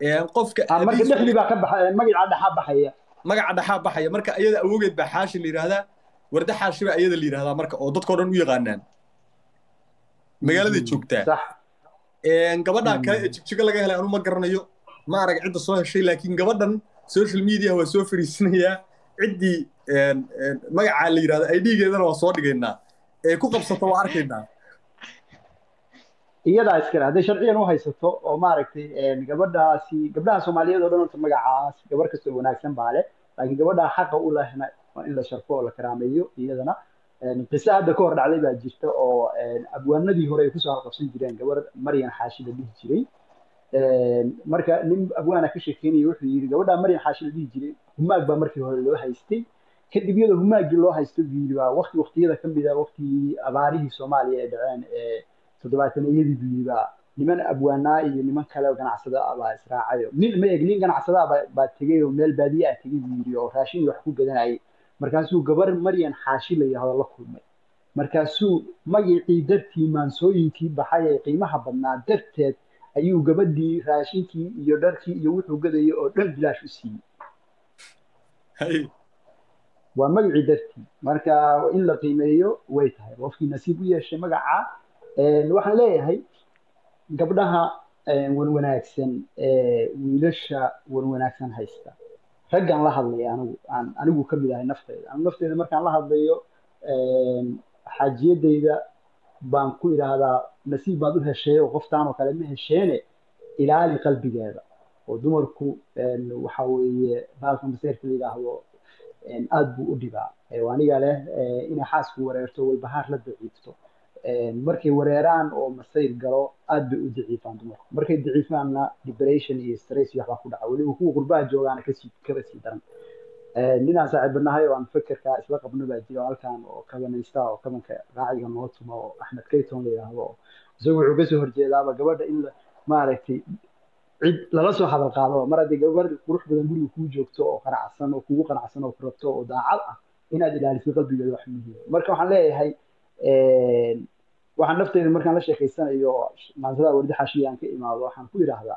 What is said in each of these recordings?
qofka marka dhexdii baa ka baxay magaca dhaxaa baxaya magaca dhaxaa baxaya marka iyada awogeed baa xaashi la yidhaahdaa warda xaashi baa iyada la yidhahdaa marka oo dadkao dhan u yaqaanaan magaaladay joogtaa gabadha kale ee jigjigo laga helay anu ma garanayo ma arag cidda soo heshay laakiin gabadhan social media waa soo fariisinayaa ciddii magacaa la yidhahdo idgeedana waa soo dhigaynaa ee ku qabsato waa arkaynaa iyadaa iskale hadday sharciyan u haysato oo maaragtay gabadhaasi gabdhaha soomaaliyeed oo dhan horta magacaas gabar kastoo wanaagsan baa leh laakiin gabadhaa xaqa u lehna waa in la sharfo oo la karaameeyo iyadana qiso hadda ka hor dhacday baa jirta oo abwaanadii hore ay kusoo halqabsan jireen gabar maryan xaashi la dhihi jiray marka nin abwaana ka sheekeynaya wuxuu yidhi gabadhaa maryan xaashi la dhihi jiray humaag baa markii hore loo haystay kadib iyadoo humaaggii loo haysto buu yidhi waa waqti waqtiyada ka mid a waqtigii abaarihii soomaaliya ee dhaceen ee toddobaatanayadii buu yidhi baa niman abwaanaa iyo niman kale oo ganacsada ah baa israacayo nin ma eg nin ganacsada ah baa tegey oo meel baadiye ah tegey buu yidhi oo raashin wax ku gadanayay markaasuu gabar maryan xaashi la yidhahdo la kulmay markaasuu magicii dartii maansooyinkii baxay ee qiimaha badnaa darteed ayuu gabadhii raashinkii iyo dharkii iyo wuxuu gadayay oo dhan bilaash u siiyey waa magicii dartii marka in la qiimeeyo way tahay qofkii nasiib u yeeshay magaca waxaan leeyahay gabdhaha wanwanaagsan ee wiilasha wanwanaagsan haysta raggan la hadlaya anigu aan anigu ka mid ahay nafteyda anigu nafteyda markaan la hadlayo xaajiyadayda baan ku idhaahdaa nasiib baad u heshay oo qoftaan oo kale ma hesheene ilaali qalbigeeda oo dumarku waxa weeye baalka maseerka la yidhaahdo aad buu u dhibaa aniga leh inay xaasku wareerto walbahaar la daciifto markay wareeraan oo masayr galo aad bay u daciifaan dumarku markay daciifaanna depression iyo stress iyo waxbaa ku dhaca weliba kuwa qurbaha joogaana kasii kaba sii daran ninaan saaxiibanahay oo aan fekerkaa isla qabno baa jira halkan oo kabanaysta oo kabanka raaciga noo tumo oo axmed kayton la yidhaahdo oo isagu wuxuu kasoo horjeedaaba gabadha in maaragtay cid lala soo hadal qaado mar haddii gabar qurux badan guriga kuu joogto oo qanacsan oo kugu qanacsan oo ku rabto oo daacad ah inaad ilaaliso qalbigeeda wax muhiim marka waxaan leeyahay waxaan nafteyda markaan la sheekeysanayo maansada wardi xaashiya aan ka imaado waxaan ku idhaahdaa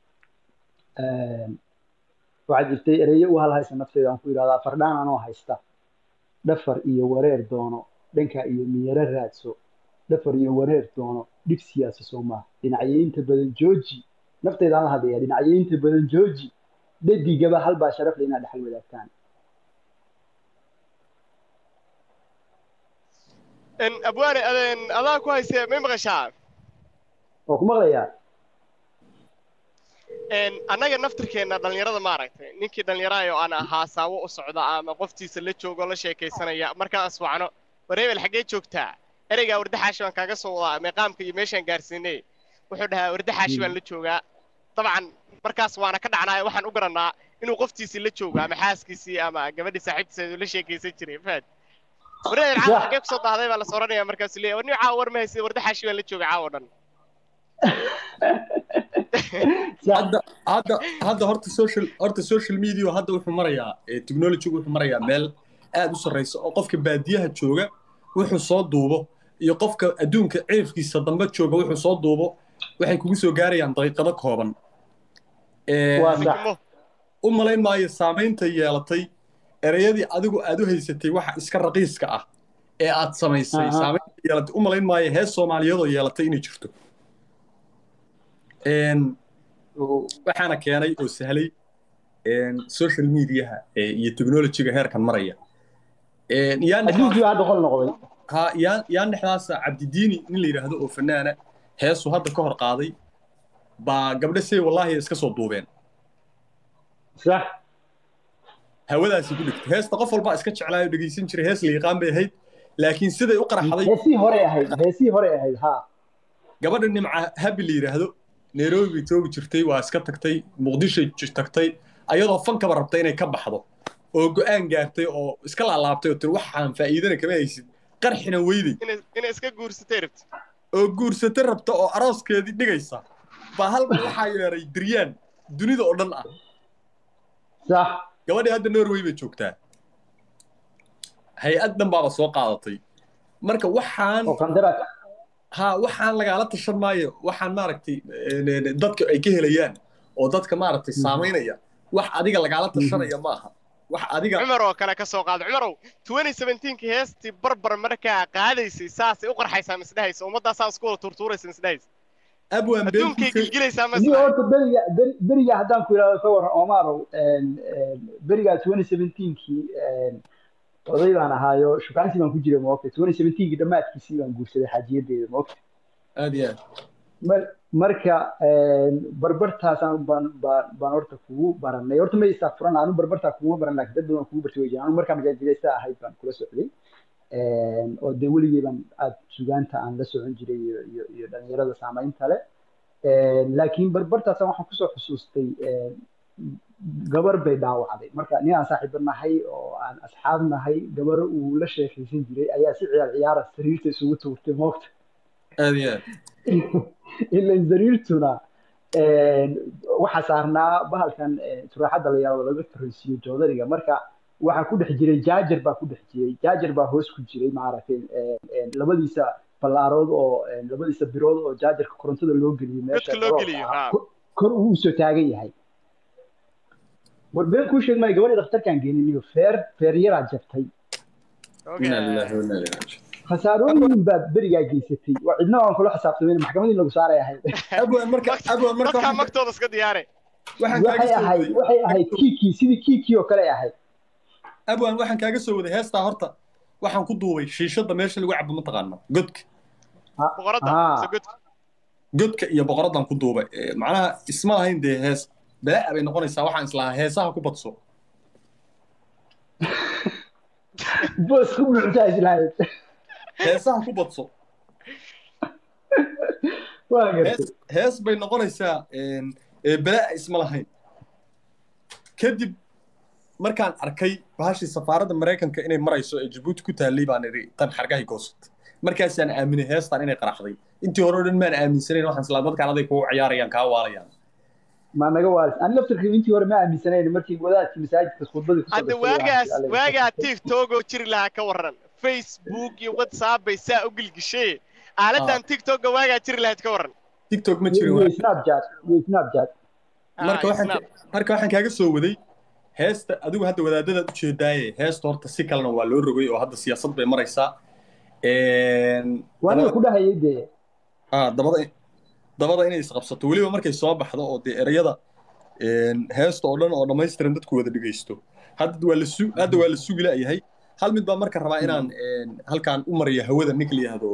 waxaa jirtay ereyo u halhaysa nafteyda aan ku idhahdaa fardhaan anoo haysta dhafar iyo wareer doono dhanka iyo miyaro raadso dhafar iyo wareer doono dhib siyaasa soo maaha dhinacyeynta badan jooji nafteyda aan la hadlaya dhinacyeynta badan jooji dhadigaba halbaa sharaf le inaad dhexal wadaagtaan abwaane adaa ku hayse may maqashaa oo ku maqlayaa annaga naftirkeenna dhallinyarada maaragtay ninkii dhallinyaraha oo aan haasaabo u socda ama qoftiisa la joogo la sheekaysanaya markaan aswacno wareebel xaggee joogtaa ereygaa wardaxaashi baan kaaga soo wadaa meeqaamka iyo meeshaan gaarsiinay wuxuu dhahaa wardaxaashi baan la joogaa dabcan markaas waana ka dhacnaayo waxaan u garannaa inuu qoftiisii la joogo ama xaaskiisii ama gabadhii saaxiibtiisa la sheekaysan jiray fahad wareebel caawa xaggee kusoo dahday baa la soranaya markaasuu leeyahay warni caawa war ma haysid wardaxaashi baan la jooga caawa dhan hadda hadda hadda horta social horta social media hadda wuxuu marayaa technology wuxuu marayaa meel aad u sarreysa oo qofka baadiyaha jooga wuxuu soo duubo iyo qofka adduunka ceefkiisa dambe jooga wuxuu soo duubo waxay kugu soo gaarayaan daqiiqado kooban u malayn maayo saamaynta yeelatay ereyadii adigu aad u haysatay waxa iska raqiiska ah ee aad samaysay saamaynta yeelatay u malayn maayo hees soomaaliyeedoo yeelatay inay jirto waxaana keenay oo sahlay social mediaha iyo technologyga heerkan maraya ha yaan dhexdaasa cabdidiini nin la yidhaahdo oo fanaana heesu hadda ka hor qaaday baa gabdho say wallaahi iska soo duubeen hawadaasi ku dhigtay heesta qof walbaa iska jeclaayo dhegaysan jiray hees la yaqaan bay ahayd laakiin siday u qaraxday heesii hore ahayd heesii hore ahayd ha gabadha nimca habi la yidhaahdo nairobi bay joogi jirtay waa iska tagtay muqdishoy tagtay ayadoo fankaba rabtay inay ka baxdo oo go'aan gaartay oo iska laalaabtay oo tiri waxaan faa'iidana kama haysid qarxina weyday inay iska guursatay rabta oo guursatay rabta oo arooskeedii dhigaysa baa halba waxaa yeeray diryaan dunida oo dhan ah sax gabadhii hadda norway bay joogtaa hay-ad dhan baaba soo qaadatay marka waxaan ha waxaan lagaala tashan maayo waxaan maaragtay dadka ay ka helayaan oo dadka maaragtay saamaynaya wax adiga lagaala tashanaya ma aha wax adiga cumar oo kale ka soo qaado cumarow 2017 heestii barbar markaa qaadaysay saasay u qarxaysaa misdhahaysa ummaddaasaa isku wada tuurtuuraysa misdhahaysa abwan been adduunkay gilgilaysaa ni masla horta beriga beri- beriga haddaan ku idhahdo ka waran omarow beriga 2017kii oday baan ahaayo shukaansi baan ku jiray moogta 2017kii dhammaadkiisii baan guursaday xaajiyadeeda moogta aad iyo aad mar- marka barbartaasaan baan baan baan horta kugu baranay horta ma istaa furan anu barbartaa kuguma baran laakiin dad badan kugu bartay way jiraan anu markaa majaajileysta ahayd baan kula socday oo dee weligay baan aad sugaanta aan la socon jiray iyo iyo iyo dhalinyarada saamaynta leh laakiin barbartaasaan waxaan kusoo xusuustay gabar bay dhaawacday marka nin aan saaxiibo nahay oo aan asxaab nahay gabar uu la sheekaysan jiray ayaa si ciyaar ciyaara sariirta isugu tuurtay moogta aad iyo aad ilan sariirtuna waxaa saarnaa bahalkan turaaxadda la yidhahdo laga torreysiiyo joodariga marka waxaa ku dhex jiray jaajar baa ku dhex jiray jaajar baa hoos ku jiray maaragtay labadiisa ballaarood oo labadiisa birood oo jaajarka korontada loo geliyo meesha Godka loo garoonka geliyo, ah, haa. kor- kor uu usoo taagan yahay war been kuu sheeg maayo gabadhii dhakhtarkaan geeniniyo feer feer yaraa jabtay inaa lillahi wa inaa ilaihi raajicuun khasaarooyin baad berigaa geysatay waa cidna aan kula xisaabtamayn maxkamadii lagu saaray ahayd abwan marka abwan marka dadkaa waxaan- magtooda iska diyaare waxaan kaaga waxay soo ahayd waday waxay ahayd kiikii sidii kiikii oo kale ay ahayd abwan waxaan kaaga soo waday heestaa horta waxaan ku duubay shiishada meesha lagu cabo mataqaana godka boqoradda Ah. mise godka godka iyo boqoradan ku duubay Eh, macnaha isma lahayn dee hees balaa bay noqonaysaa waxaan islahaa heesaha ku badso boos ku buuxsaa islahayd heesaha ku badso waa gartay hees hees bay noqonaysaa een, ee balaa isma lahayn kadib markaan arkay bahashii safaaradda maraykanka inay marayso ee jabuuti ku taallay baan idhi tan xargahay goosat markaasaan aaminay heestan inay qaraxday intii hore oo dhan maan aaminsanayn waxaan islaa dadkaan aday kugu ciyaarayaan kaa waalayaan ma naga waalis ani laftirkii intii hore ma aaminsanayn markii wadaadkii masaajidka khudbadii kusoo hadda dhigtay waagaas waxaan jeclay. waagaa tiktok oo jiri lahaa ka waran facebook iyo whatsapp bay saa u gilgishay aaladan tiktoka waagaa jiri lahayd ka waran tiktok ma iyo jirin iyo waa snapchat iyo snapchat marka Ah, waxaan snap. marka waxaan kaaga soo waday heesta adigu hadda wadaadadaad ujeedaaye heesta horta si kalena waa loo rogay oo hadda siyaasad bay maraysaa Een, waa aniga ku dhahayay dee ah, dabada dabada inay isqabsato weliba markay soo baxdo oo dee erayada een, heesta oo dhan oo dhammaystiran dadku wada dhegaysto hadda waa la su hadda waa la sugi la'yahay hal mid baa marka rabaa inaan een, halkaan u mariyo hawada ninka la yihahdo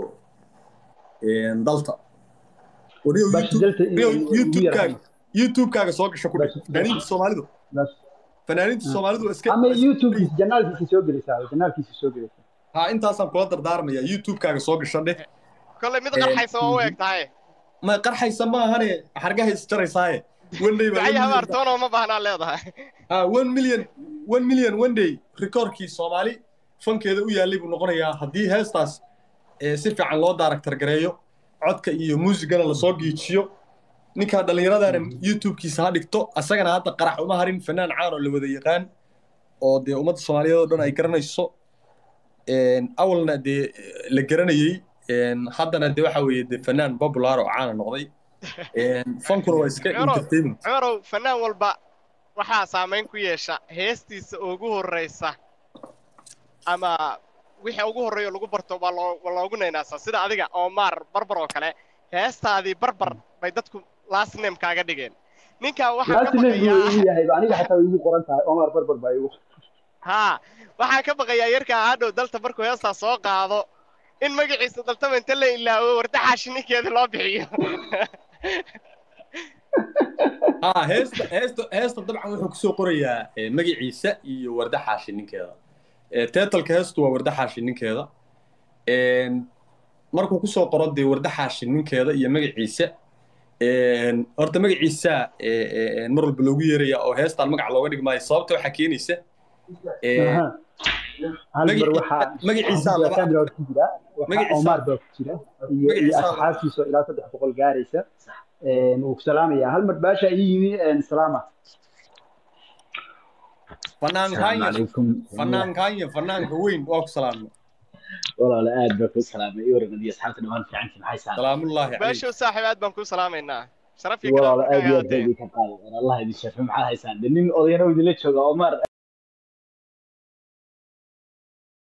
een, dalta Wariyo Bash YouTube- Delta iyo- wariyo iyo ugu youtube-kaaga yaraan. youtube-kaaga soo gasha ku dhig Bash- fanaaniinta soomaalidu Bas. fanaaniinta soomaalidu waa iska ama youtubekiisa janaalkiisa soo gelaysaa janaalkiisa soo gelaysaa ha intaasaan kula dardaarmaya youtube-kaaga soo gasha dheh kolley mid Een, qarxaysa waa u eg tahay ma qarxaysa maahane xargaha isjaraysaaye one day baa ducay one million- habaartoonoo ma baahnaa leedahay ah one million one million one day rikoorkii soomaali fankeeda u yaallay buu noqonayaa haddii heestaas ee si fiican loo daaragtar gareeyo codka iyo muusigana lasoo giijiyo ninkaa dhallinyaradaana youtube-kiisa ha dhigto asagana hadda qarax uma harin fanaan caan oo la wada yaqaan oo dee ummadda soomaaliyeed oo dhan ay garanayso Een, awalna dee la garanayey Een, haddana dee waxa weeye dee fanaan popular oo caana noqday Een, fankuna waa iska Cumaro. entertainment cumarow fanaan walba waxaa saamayn ku yeesha heestiisa ugu horreysa ama wixii ugu horreeya lagu barto waa loo waa loogu naynaasaa sida adiga Omar barbar oo kale heestaadii barbar bay dadku last name kaaga dhigeen ninkaa waxaa ka laasi nin buu baqayaa igu yahay aniga xataa way igu qoran tahay omar barbar baa igu haa waxaa ka baqayaa yarkaa hadhow dalta markuu heestaa soo qaado in magaciisa daltaba inta la ilaawo wardaxaashi ninkeeda loo bixiyo ah heesta heesta heesta dabcan wuxuu kusoo qorayaa eh, magaciisa iyo warda xaashi ninkeeda Eh, teetalka heestu waa warda xaashi ninkeeda Een, markuu kusoo qoro dee warda xaashi ninkeeda iyo magaciisa een, horta magaciisa eh, eh, mar walba loogu yeeraya oo heestaan magac looga dhigi maayo sababta waxaa keenaysa eh, Aha. hal mar Magaci- waxaa magaciisa laba- Sandra waa ku jira waxaa Magaciisa- omar baa ku jira iyo iyo Magaciisa laba- asxaabtiisa oo ilaa saddex boqol gaaraysa Een, wuu ku salaamayaa hal mar baasha ii yimi een, salaama fanaan السلام kaanya عليكم fanaan kaanya fanaanka weyn waa ku salaamna والله لا اد بك السلام يوري نبي اصحابتنا وين في عندي محي سلام salaamullaahi calayk baashow saaxiib aad baan kuu salaamaynaa sharaf iyo walaalo karaam aad iyo aad markaa baa idinka qaaday allah idin shafo maxaa haysaan de nin odayana idinla jooga oo maar